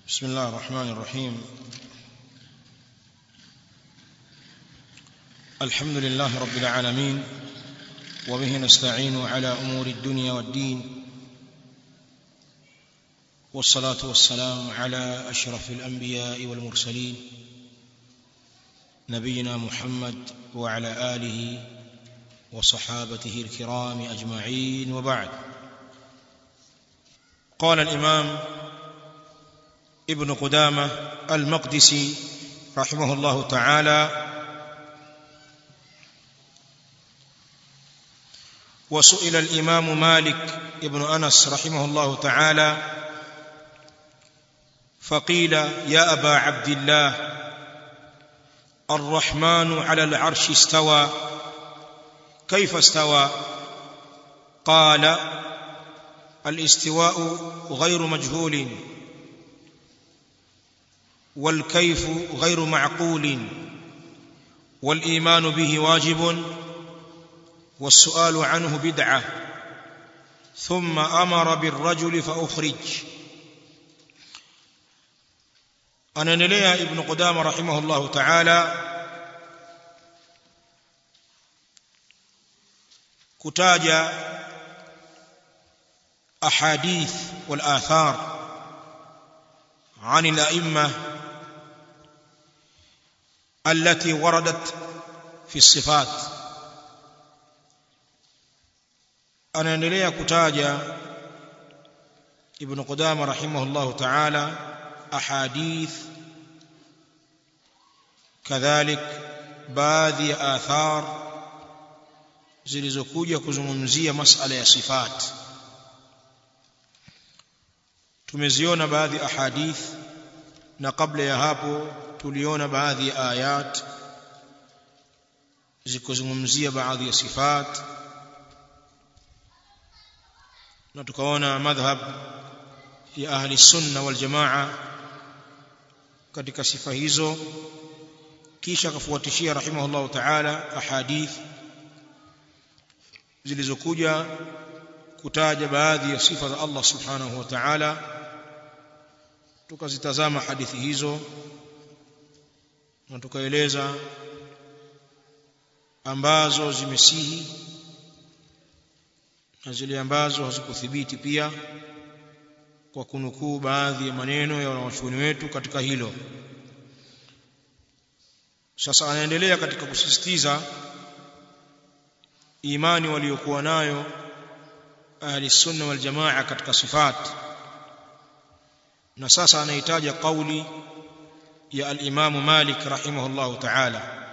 بسم الله الرحمن الرحيم الحمد لله رب العالمين وبه نستعين على امور الدنيا والدين والصلاه والسلام على اشرف الانبياء والمرسلين نبينا محمد وعلى اله وصحابته الكرام اجمعين وبعد قال الامام ابن قدامه المقدسي رحمه الله تعالى وسئل الامام مالك ابن انس رحمه الله تعالى فقيل يا ابا عبد الله الرحمن على العرش استوى كيف استوى قال الاستواء غير مجهول والكيف غير معقول والايمان به واجب والسؤال عنه بدعه ثم امر بالرجل فاخرج anaendelea ibn qudama rahimahullahu ta'ala kutaja ahadith wal athar عن الائمه التي وردت في الصفات anaendelea kutaja ibn qudama rahimahullahu ta'ala ahadith kadhalik baadhi ya athar zilizokuja kuzungumzia masala ya sifat tumeziona baadhi ahadith na kabla ya hapo tuliona baadhi ya ayat zikozungumzia baadhi ya sifat na tukaona madhhab ya ahli sunna wal jamaa katika sifa hizo kisha akafuatishia rahimahullahu ta'ala ahadith zilizokuja kutaja baadhi ya sifa za Allah subhanahu wa ta'ala tukazitazama hadithi hizo na tukaeleza ambazo zimesihi na zile ambazo hazikuthibiti pia kwa kunukuu baadhi ya maneno ya wanawachuoni wetu katika hilo sasa anaendelea katika kusisitiza imani waliokuwa nayo ahli sunna wal jamaa katika sifat na sasa anahitaja kauli ya al-Imam Malik rahimahullah ta'ala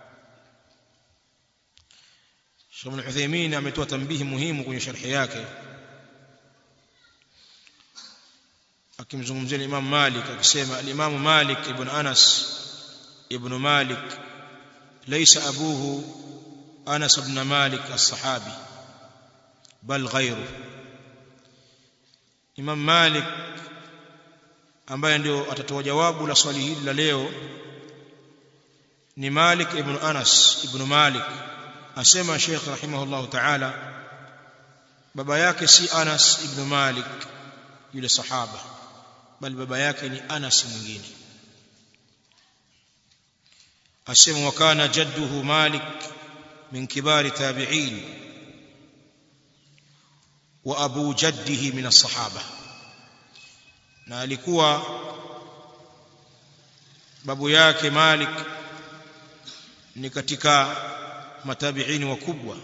Sheikh Al-Uthaymeen ametoa tambihi muhimu kwenye sharhi yake akimzungumzia Imam Malik akisema al-Imam Malik ibn Anas ibn Malik laysa abuhu Anas ibn Malik as-sahabi bal ghayru Imam Malik ambaye ndio atatoa jawabu la swali hili la leo ni Malik ibn Anas ibn Malik asema Sheikh rahimahullah ta'ala baba yake si Anas ibn Malik yule sahaba bali baba yake ni Anas mwingine asema wakana jadduhu Malik min kibari tabi'in wa abu jaddihi min as-sahaba na alikuwa babu yake Malik ni katika matabiini wakubwa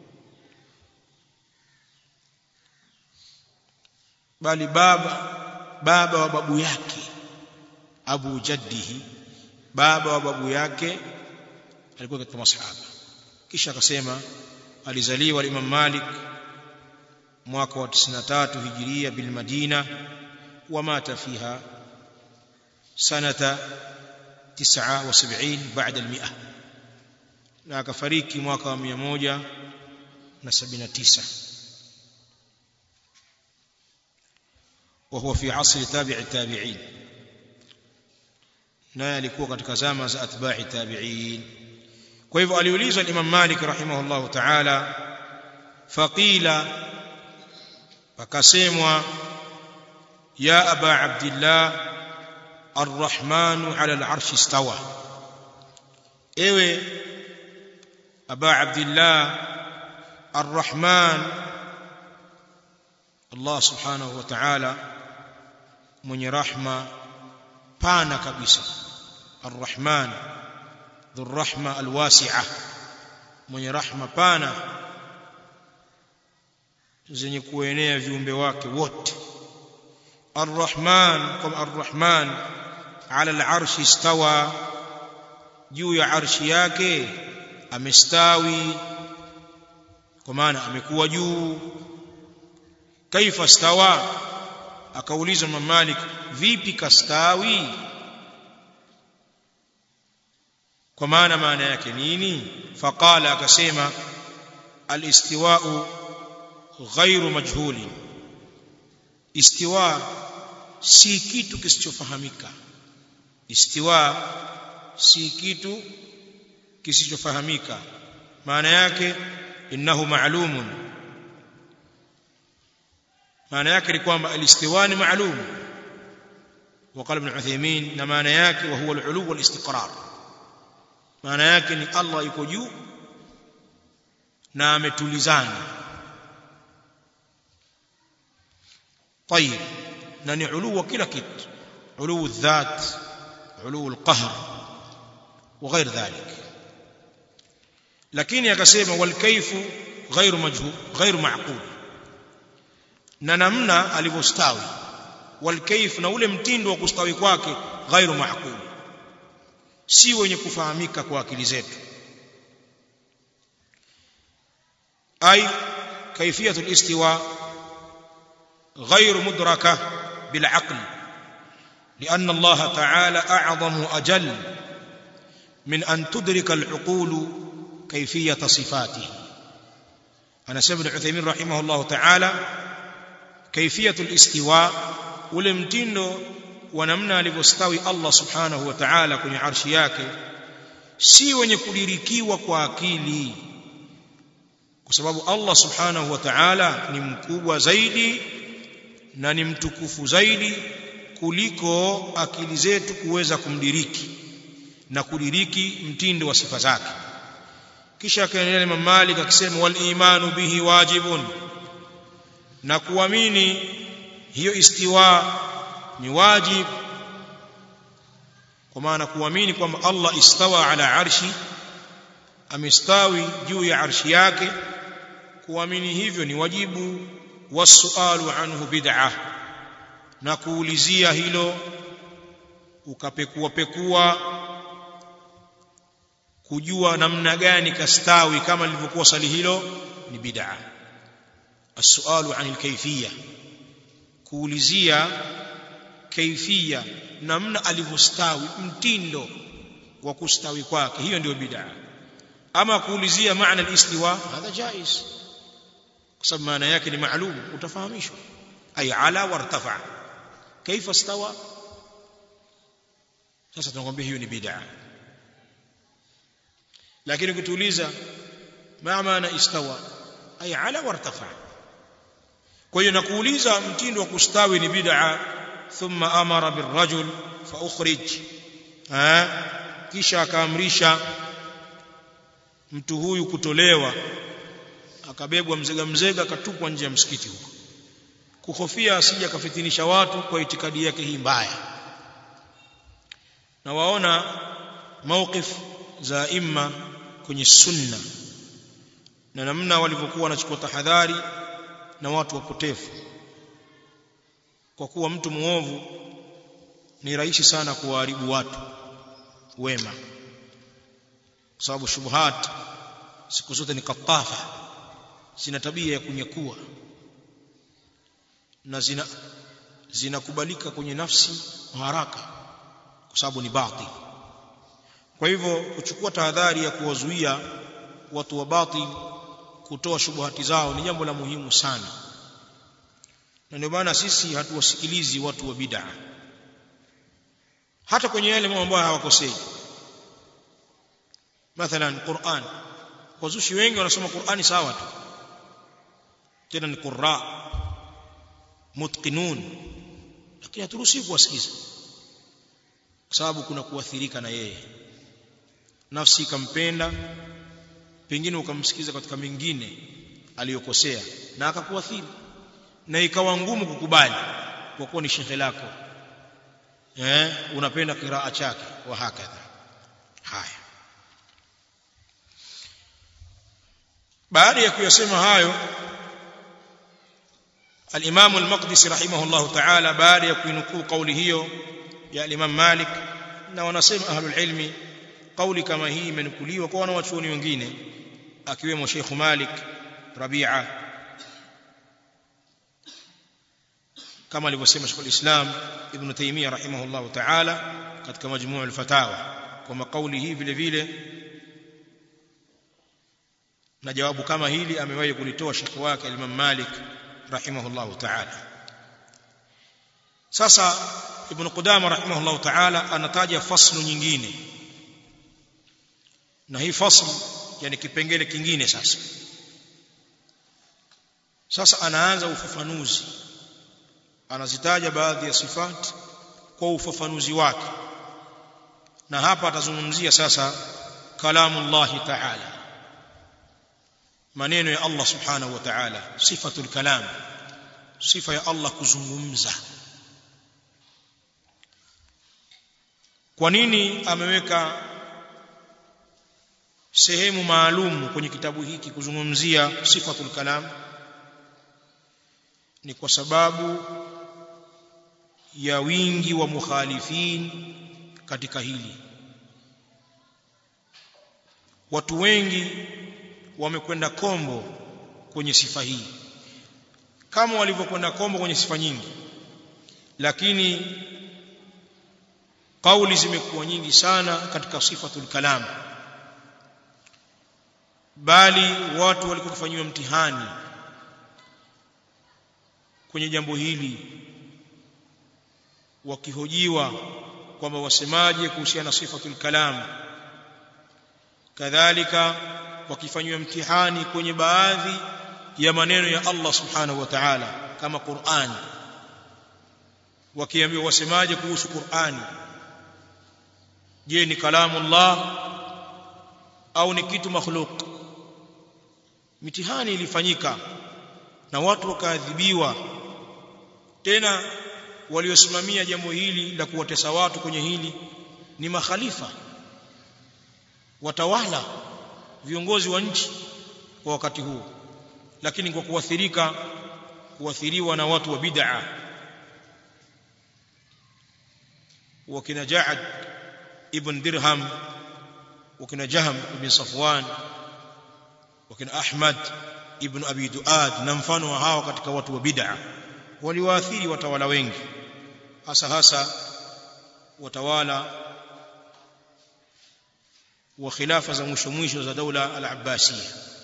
bali baba baba wa babu yake Abu Jaddihi baba wa babu yake alikuwa katika masahaba kisha akasema alizaliwa Imam Malik mwaka wa 93 hijiria bil Madina ومات فيها سنة تسعة وسبعين بعد المئة na akafariki mwaka wa mia moja na sabini na tisa وهو في عصر تابع التابعين naye alikuwa katika zama za atba'i tabi'in kwa hivyo aliulizwa Imam Malik rahimahullahu ta'ala faqila pakasemwa ya aba abdillah arrahmanu ala al-arshi istawa ewe aba abdillah arrahman Allah subhanahu wa ta'ala mwenye rahma pana kabisa arrahman dhurrahma alwasi'a mwenye rahma pana zenye kuenea viumbe wake wote arrahman kama arrahman ala al'arshi istawa juu ya arshi yake amestawi kwa maana amekuwa juu kaifa stawa akauliza Imam Malik vipi kastawi kwa maana maana yake nini faqala akasema alistiwa'u ghairu majhuli istiwa si kitu kisichofahamika istiwa si kitu kisichofahamika maana yake innahu ma'lumun maana yake ni kwamba alistiwa ni ma'lum وقال ابن عثيمين na maana yake wa huwa al-ulu wal-istiqrar maana yake ni Allah yuko juu na ametulizana طيب na ni ulu wa kila kitu ulu الذات ulu القهر وغير ذلك lakini akasema wal kayfu ghairu majhul ghairu ma'qul na namna alivyostawi wal kayf na ule mtindo wa kustawi kwake ghairu ma'qul si wenye kufahamika kwa akili zetu ay kayfiyatul istiwa غير مدركه بالعقل لان الله تعالى اعظم اجل من ان تدرك العقول كيفيه صفاته انا سيد عثيمين رحمه الله تعالى كيفيه الاستواء ولمتندو ونمنا alivyostawi Allah subhanahu wa ta'ala kwenye arshi yake si wenye kudirikiwa kwa akili kwa sababu Allah subhanahu wa ta'ala ni mkubwa zaidi na ni mtukufu zaidi kuliko akili zetu kuweza kumdiriki na kudiriki mtindo wa sifa zake kisha akaendelea Imam Malik akisema wal imanu bihi wajibun na kuamini hiyo istiwa ni wajib kwa maana kuamini kwamba Allah istawa ala arshi amestawi juu ya arshi yake kuamini hivyo ni wajibu wasualu anhu bid'ah na kuulizia hilo ukapekua pekua kujua namna gani kastawi kama lilivyokuwa swali hilo ni bid'a السؤال عن الكيفيه kuulizia kaifia namna alivyostawi mtindo wa kustawi kwake hiyo ndio bid'a ama kuulizia maana al-istiwa hadha jaiz kwa sababu maana yake ni maalum utafahamishwa ay ala wartafa kaifa stawa sasa tunakwambia hiyo ni bid'a lakini ukituuliza ma maana istawa ay ala wartafa kwa hiyo nakuuliza mtindo wa kustawi ni bid'a thumma amara birrajul fa ukhrij kisha akaamrisha mtu huyu kutolewa akabebwa mzega mzega akatupwa nje ya msikiti huko kuhofia asije akafitinisha watu kwa itikadi yake hii mbaya na waona mawqif za imma kwenye sunna na namna walivyokuwa wanachukua tahadhari na watu wapotefu kwa kuwa mtu muovu ni rahisi sana kuwaharibu watu wema kwa sababu shubuhat siku zote ni katafa zina tabia ya kunyakua na zina zinakubalika kwenye nafsi haraka kwa sababu ni batil kwa hivyo kuchukua tahadhari ya kuwazuia watu wa batil kutoa shubuhati zao ni jambo la muhimu sana na ndio maana sisi hatuwasikilizi watu wa bid'a hata kwenye yale mambo ambayo hawakosei mathalan Qur'an wazushi wengi wanasoma Qur'ani sawa tu tena ni qurra mutqinun lakini haturuhusi kuwasikiza sababu kuna kuathirika na yeye nafsi ikampenda pengine ukamsikiza katika mengine aliyokosea na akakuathiri na ikawa ngumu kukubali kwa kuwa ni shekhe lako eh unapenda kiraa chake wa hakadha haya baada ya kuyasema hayo al-Imam al-Maqdisi rahimahullah ta'ala baada ya kuinukuu kauli hiyo ya Imam Malik na wanasema ahlul ilmi kauli kama hii imenukuliwa kwa wanawachuoni wengine akiwemo Sheikh Malik Rabi'a kama alivyosema Sheikh al-Islam Ibn Taymiyyah rahimahullah ta'ala katika majmuu al-fatawa kwa kauli hii vile vile na jawabu kama hili amewahi kulitoa Sheikh wake Imam Malik rahimahullah ta'ala sasa Ibn Qudama rahimahullah ta'ala anataja faslu nyingine na hii fasl yani kipengele kingine sasa sasa anaanza ufafanuzi anazitaja baadhi ya sifat kwa ufafanuzi wake na hapa atazungumzia sasa kalamullah ta'ala maneno ya Allah subhanahu wa ta'ala sifatul kalam sifa ya Allah kuzungumza kwa nini ameweka sehemu maalum kwenye kitabu hiki kuzungumzia sifatul kalam ni kwa sababu ya wingi wa mukhalifin katika hili watu wengi wamekwenda kombo kwenye sifa hii kama walivyokwenda kombo kwenye sifa nyingi lakini kauli zimekuwa nyingi sana katika sifatul kalam bali watu walikuwa kufanyiwa mtihani kwenye jambo hili wakihojiwa kwamba wasemaje kuhusiana na sifatul kalam kadhalika wakifanywa mtihani kwenye baadhi ya maneno ya Allah subhanahu wa ta'ala kama Qur'an wakiambiwa wasemaje kuhusu Qur'ani je ni kalamullah au ni kitu makhluk mitihani ilifanyika na watu wakaadhibiwa tena waliosimamia jambo hili la kuwatesa watu kwenye hili ni makhalifa watawala viongozi wa nchi kwa wakati huo lakini kwa kuathirika kuathiriwa na watu wa bid'a wakina Ja'ad ibn Dirham wakina Jahm ibn Safwan wakina Ahmad ibn Abi Duad na mfano wa hawa katika watu wa bid'a waliwaathiri watawala wengi hasa hasa watawala wa khilafa za mwisho mwisho za daula al-Abbasiyya